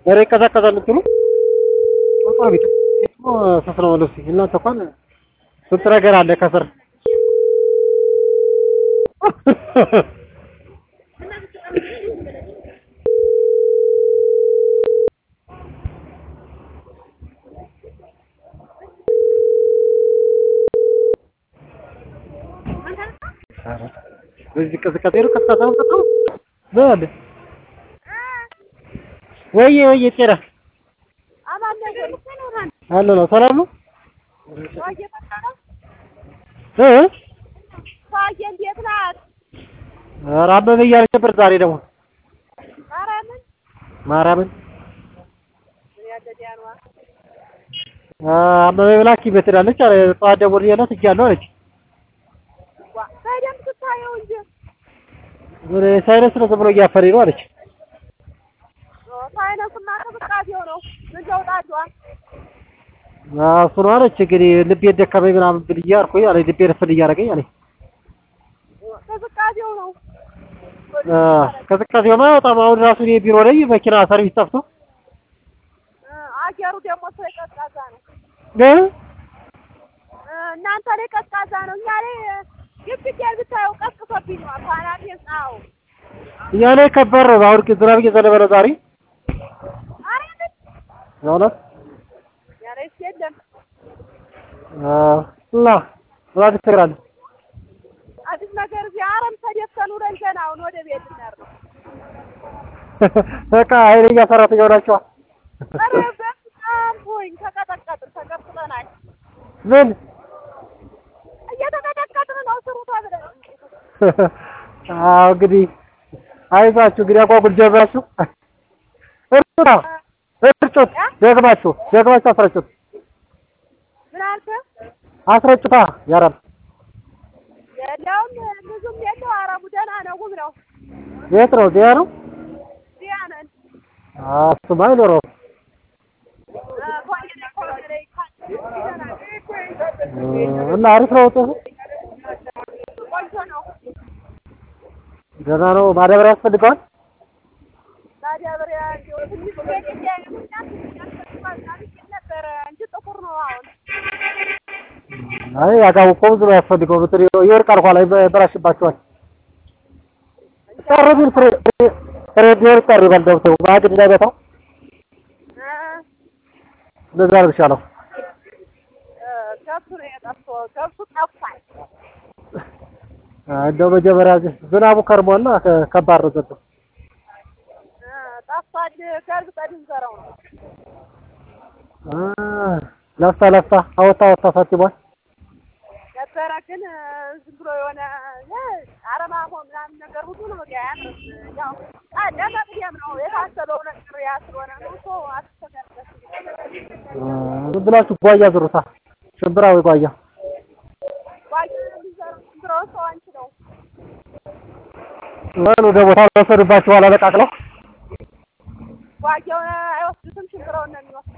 ኧረ ይቀዛቀዛል እንትኑ በጣም ቤት ስስ ነው ልብስ እናንተ እንኳን ስንት ነገር አለ ከስር በዚህ ቅዝቃዜ ነው ቀዝቃዛ ነው በጣም በል ወይዬ ወይዬ ጤና አለ ነው ሰላም ነው እ እንዴት ናት? ኧረ አበበ እያለች ነበር ዛሬ ደግሞ ማርያምን ማርያምን ያደዲያኗ አበበ ብላ ሐኪም ቤት ሄዳለች አለ ጠዋት ደውዬላት ሄጃለሁ አለች በደምብ ስታየው እንጂ ምን ሳይነስ ነው ዝም ብሎ እያፈረኝ ነው አለች ሳይነስማ ቅዝቃዜው ነው። ምን ለውጣችኋል? አዎ እሱ ነው አለች እንግዲህ ልቤ ደከመኝ ምናምን ብዬ አልኩኝ አለኝ ልቤ ረፍድ እያደረገኝ አለኝ ቅዝቃዜው ነው። ቅዝቃዜውማ በጣም አሁን ራሱ እኔ ቢሮ ላይ መኪና ሰርቪስ ጠፍቶ አየሩ ደግሞ ሰው ቀዝቃዛ ነው። እ እናንተ ላይ ቀዝቃዛ ነው። እኛ ላይ ግብግዴን ብታየው ቀዝቅዞብኝ ነው። ፋናቴ ጻው እኛ ላይ ከባድ ነው። አሁን ዝናብ እየዘነበ ነው ዛሬ ማርያምን በእውነት ያለስ የለም እና ምን ትሰራለህ? አዲስ ነገር እዚህ አረም ተደፍተን ውለን ገና አሁን ወደ ቤት እንሄድ ነው። በቃ ኃይለኛ ሰራተኛ ሆናችኋል። ኧረ በጣም ሆኝ ተቀጠቀጥን፣ ተቀጥቅጠናል። ምን እየተቀጠቀጥን ነው ስሩ ተብለን አዎ እንግዲህ አይዟችሁ እንግዲህ አጓጉል ጀምራችሁ እርጩታ እርጩት ደግማችሁ ደግማችሁ አስረጩት ምን አልክ? አስረጩታ ያረብ የለውም ብዙም የለው። አረሙ ደህና ነው፣ ውብ ነው። የት ነው ዚያ ነው እዚያ ነን። እሱማ አይኖረውም ኮየኔ ኮየኔ እና አሪፍ ነው ውጤቱ ቆንጆ ነው። ደህና ነው ማዳበሪያ ያስፈልገዋል ማዳበሪያ እንዲያው ትንሽ ቤት እንዳይሆንና ትንሽ ያስፈልጋል ማለት ነበረ እንጂ ጥቁር ነው አሁን። አይ ያጋው እኮ ብዙ ነው ያስፈልገው ብትል ይወርቃል ኋላ ይበላሽባቸዋል ቀረ ቢል ፍሬ ሬዲዮን ቀር ይበል ደብተው ማግድ እንዳይበታው እንደዛ ነው የሚሻለው ገብሱ ነው የጠፋው። ገብሱ ጠፋል። እንደው መጀመሪያ ዝናቡ ከርሟልና ከባድ ነው ዘንድሮ ጠፋል። ገልብጠን እንዘራው ነው። ለፍታ ለፍታ አወጣ አወጣ ሳትባል ነበረ ግን ዝም ብሎ የሆነ አረማሞ ምናምን ነገር ሁሉ ነው ያምር። ያው ለመቅደም ነው የታሰበው ነገር ያ ስለሆነ ነው እኮ አትቸገርበት። ዝም ብላችሁ ጓያ ዝሩታ ሽምብራ ወይ ጓያ ጓያ የሚዘራው ዝም ብሎ ሰው አንችለው ወሉ ወደ ቦታ ወሰዱባችሁ ኋላ ለቃቅለው ጓያውን አይወስዱትም፣ ሽምብራውን ነው የሚወስዱት።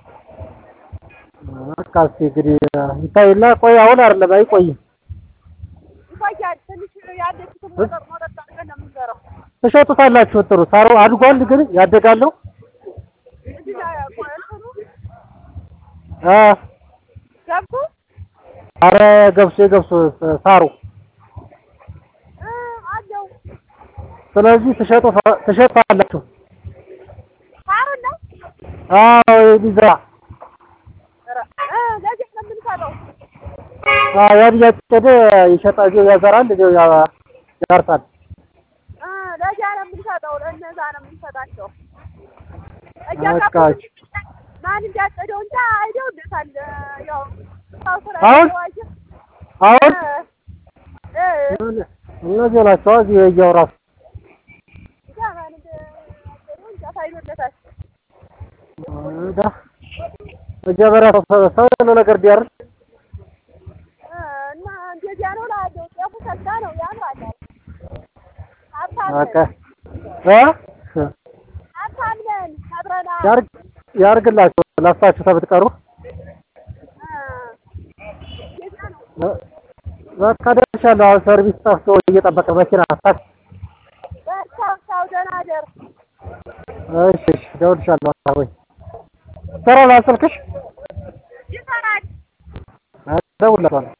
በቃ እስኪ እንግዲህ ይታይና ቆይ አሁን አይደለም አይቆይም ይቆያል። ትንሽ ያለችትን ሞጠጥ ሞጠጥ አድርገን ነው የምንዘራው። ትሸጡታላችሁ ጥሩ ሳሩ አድጓል ግን ያደጋለው እዚህ ላይ እንትኑ አ ገብሱ አረ ገብሱ የገብሱ ሳሩ እ አለው ስለዚህ ትሸጡ ትሸጣላችሁ ሳሩን ነው አዎ የሚዘራ ኧረ እ ለዚህ ነው የምንሰጠው። አዎ ያን እያጨደ ይሸጣል ያዘራል እዚያው ያ- ያርሳል እ ለዚያ ነው የምንሰጠው። ለእነዛ ነው የምንሰጣቸው። በቃ እያጋቡ ማን እንዳጨደው እንጃ አይደውለታል። ያው ሰው ስራ አሁን? የተዋየ አሁን እ እ እነዚህ ናቸው እዚህ የያው ራሱ እንጃ ማን እንዳጨደው እንጃ ታይሎለታል። ዳ መጀመሪያ ሰው ሰው ያለው ነገር ቢያርስ እ እና እንደዚያ ነው እላለሁ። ጤፉ ሰላ ነው ያምራል። ሀብታም በቃ ነን እ ሀብታም ነን አብረናል። ያርግ ያርግላችሁ ለፍታችሁ ተብትቀሩ በቃ ደርሻለሁ። አሁን ሰርቪስ ጠፍቶ እየጠበቀ መኪና ታክሲ በቻው ቻው፣ ደህና ደር። እሺ እሺ፣ ደውልልሻለሁ ወይ ይሰራል ስልክሽ? ይሰራል። እደውልለታለሁ